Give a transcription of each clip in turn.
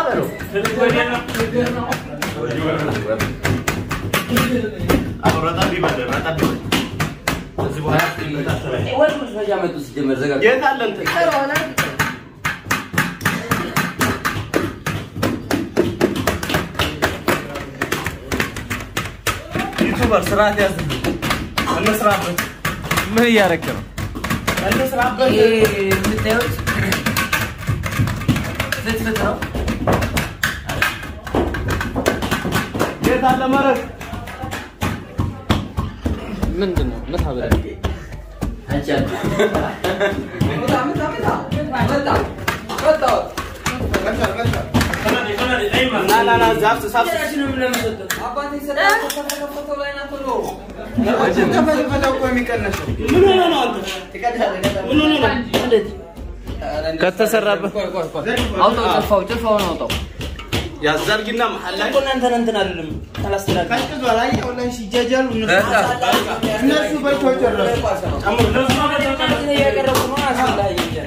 በለው ወንድ መጥፋጃ መጡ ሲጀመር ዘጋ የት አለ እንትን? ዩቱበር ስርዓት ያዝብን። እንስራበት ምን እያደረክ ነው? እንስራበት። ይሄ የምታዩት ፍትፍት ነው የት አለ መረቅ? ምንድን ነው? ምታ ብለህ አንቺ አንቺ ና ና ና ዛፍ ሳፍ ምን ሆነ ነው አንተ? ምን ሆነ ነው? ከተሰራበት አውጣው ጭልፋው ጭልፋውን አውጣው ያዛርጊና መሀል ላይ እናንተን እንትን አይደለም አላስተዳድርም። እነሱ በልተው ጨረሱ። እያቀረቡ ነው አስፈላጊ እያለ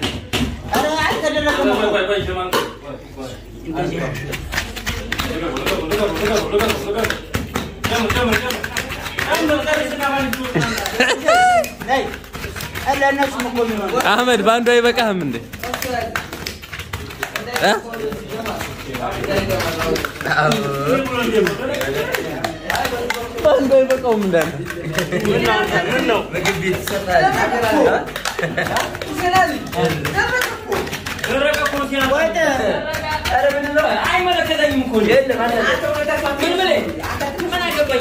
አህመድ በአንዱ አይበቃህም እንዴ? እ? በአንዱ አይበቃውም እንዳለ ምን ነው? ምግብ ቤት ይሰጣል አይመለከተኝም እኮ እኔ። የለም አለ ምን ብለህ? ምን አገባኝ?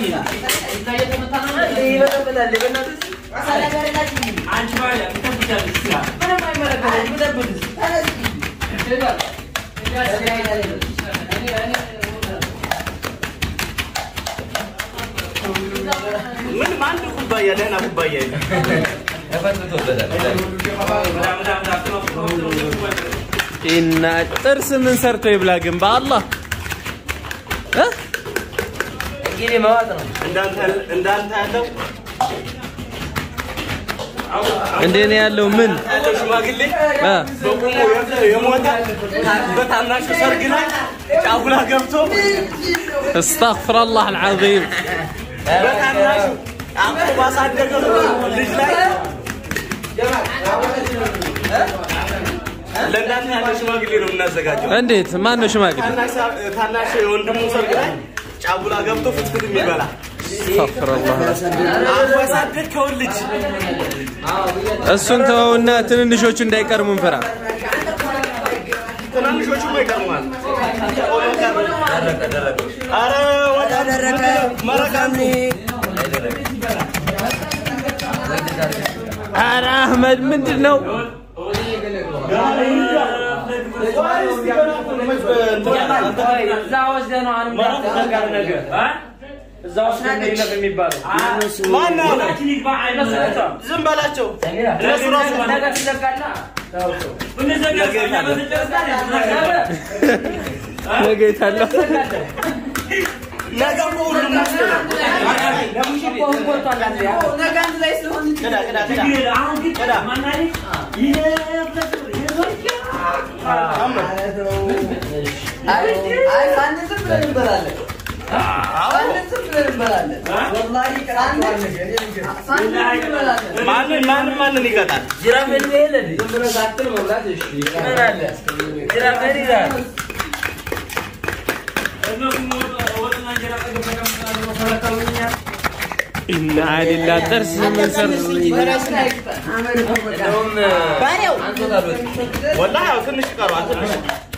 ይበጠበጣል በእናትህ አንቺ ባሪያ ትጠብቂያለሽ ስራ። ምንም አይመለከተኝም። ብጠብቅስ? ምንም አንድ ኩባያ ደህና ኩባያ የለም። እና ጥርስ ምን ሰርቶ ይብላ ግን በአላህ እ? እንግዲህ መዋጥ ነው እንዳንተ እንዳንተ ያለው እንደኔ ያለው ምን ያለው ሽማግሌ እ? በቁሙ የሞተ በታናሹ ሰርግ ላይ ጫጉላ ገብቶ استغفر الله العظيم በታናሹ አቅፎ ባሳደገው ልጅ ላይ ለእንዳንተ ያለ ሽማግሌ ነው የምናዘጋጀው። እንዴት ማን ነው ሽማግሌ ታናሽ ታናሽ የወንድሙ ሰርግ ላይ ጫጉላ ገብቶ ፍትፍት የሚበላ استغفر الله አቅፎ ያሳደግከውን ልጅ እሱን ተወውና ትንንሾቹ እንዳይቀርሙ እንፈራ ትናንሾቹማ ይቀርማል። ኧረ ወጣ መረቃ ኧረ አህመድ ምንድን ነው እዛ ወስደህ ነው አሁንም እንዳትናገር ነገር እ? እዛ ወስደህ ነው ይለፍ የሚባለው። ማነው? ሁላችን ይግባ አይመስለኝም። ዝም በላቸው። እነሱ ራሱ ነገር ትዘጋላ። ብንዘጋ እኛ በተጨረሰ ነገ የታለው ነገ እኮ ሁሉም ውስጥ ነው። ለሙሽኮ ህግ ወጥቷል አንተ ያ ቅዳ ቅዳ ቅዳ አሁን ግን ቅዳ ማናለች ማንን ማንን ማንን ይቀጣል? ጅራፍ የለ የለ ምን አለ ጅራፍ የለ ይላል ኢና ሊላ ጥርስ ምን ሰርቶ እንደውም አንቶታሎት ወላሂ ያው ትንሽ ይቀረዋል። ትንሽ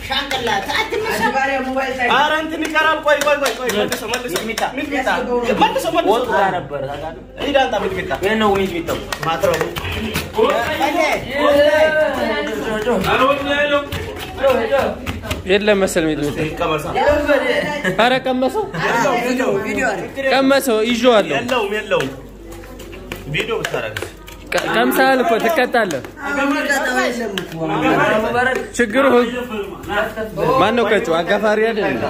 ኧረ እንትን ይቀራል። ቆይ ቆይ ቆይ ቆይ መልሶ መልሶ ሚጥሚጣ መልሶ መልሶ ወጡ ጋር ነበር ታውቃለህ ሂድ አንጣ ሚጥሚጣ ይሄን ነው ወይስ ሚጠው ማትረቡ የለም መሰል ሚጥሚጣ ቀመሳ ኧረ ቀመሰው ቀመሰው ይዤዋለሁ የለውም የለውም ቪዲዮ ብታረግ ቀ- ቀምሰሃል እኮ ትቀጣለህ ሙባረክ ችግሩ ህግ ማን ነው ቀጩ አጋፋሪ አይደል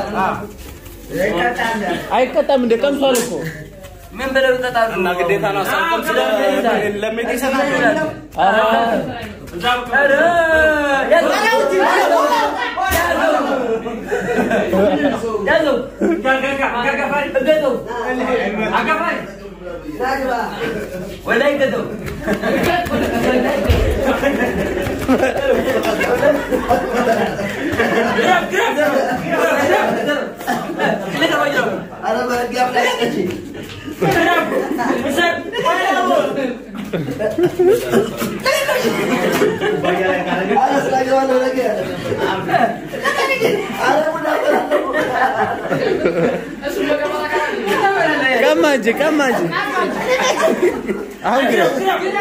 አይቀጣም እንደ ቀምሷል እኮ ምን ብለው ይቀጣሉ እና ግዴታ ነው አሳልፎም ስለ ለሜት ይሰጣል ኧረ ኧረ ቀማ እንጂ ቀማ እንጂ አሁን ግረፍ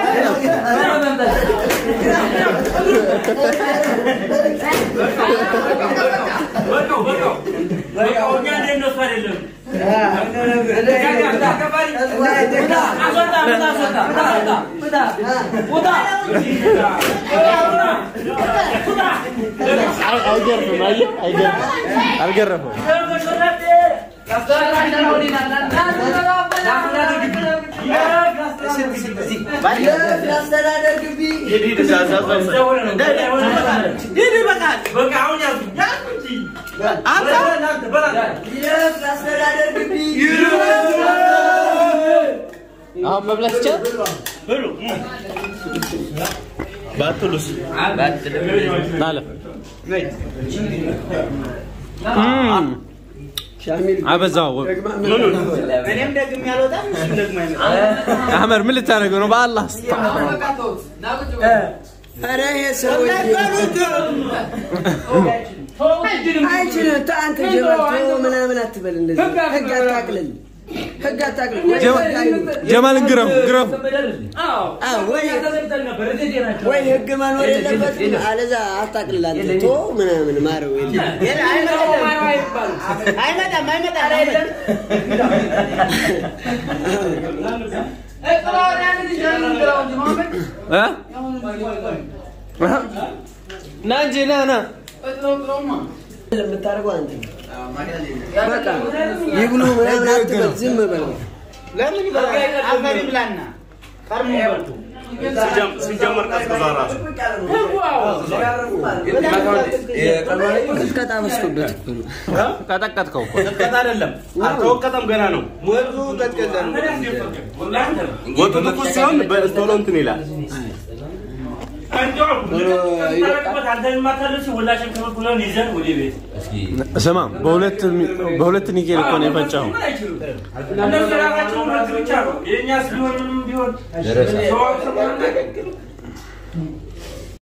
አይገርፍም አየህ አይገርፍም አልገረፈም አሁን መብላት ይቻላል ባትሉስ ናለ አበዛው እኔም ደግሜ አልወጣም እሱም ደግሞ አይመጣም አህመድ ምን ልታደርገው ነው በአላህ ስታ ኧረ ይሄ ሰውዬ አይችልም። አንተ ጀመርቶ ምናምን አትበል እንደዚህ ህግ አታቅልል፣ ህግ አታቅልል። ወይ ህግ አይኑር። ጀማልን ግረፉ ግረፉ አዎ፣ ወይ ወይ ህግ መኖር የለበትም። አለዛ አታቅልል። አንተ ቶ ምናምን ማረው የለም አይመጣም አይመጣም እ? ና እንጂ ና ና የምታደርገው አንተ በቃ ይብሉ ምናምን አትበል፣ ዝም በል። ለምን ይበላል አፈር ይብላና ቀርሞ በልቶ ሲጀመር ቀዝቅዛ ራሱ ቅጥቀጣ በዝቶበት እኮ ነው። ቀጠቀጥከው እኮ ቀጥቀጥ አይደለም አልተወቀጠም ገና ነው ወጡ ቀጥቀጠ ወጡ ትኩስ ሲሆን በቶሎ እንትን ይላል ስማ በሁለት በሁለት ኒኬል እኮ ነው የፈጨኸው